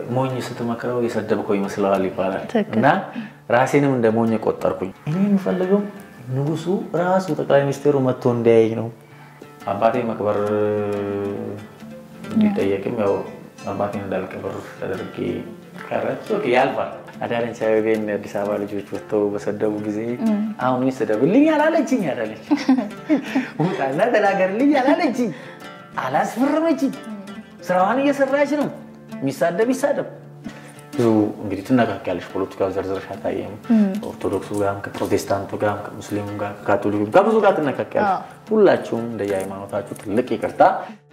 ሞኝ ስትመክረው የሰደብከው ይመስለዋል ይባላል ትክክል። እና ራሴንም እንደ ሞኝ ቆጠርኩኝ። እኔ የምፈልገው ንጉሱ ራሱ ጠቅላይ ሚኒስቴሩ መጥቶ እንዲያየኝ ነው። አባቴ መቅበር እንዲጠየቅም ያው አባቴን እንዳልቀብር ተደርጌ ቀረች። ኦኬ ያልፋል። አዳነች አቤቤን የአዲስ አበባ ልጆች ወጥተው በሰደቡ ጊዜ አሁን ይስደብልኝ አላለችኝ አላለች ውጣና ተናገርልኝ አላለችኝ አላስፈረመችኝ። ስራዋን እየሰራች ነው። የሚሳደብ ይሳደብ። ብዙ እንግዲህ ትነካኪያለሽ። ፖለቲካው ዘርዝረሽ አታየም። ከኦርቶዶክሱ ጋርም ከፕሮቴስታንቱ ጋርም ከሙስሊሙ ጋር ከካቶሊኩም ከብዙ ጋር ትነካኪያለሽ። ሁላችሁም እንደየ ሃይማኖታችሁ ትልቅ ይቅርታ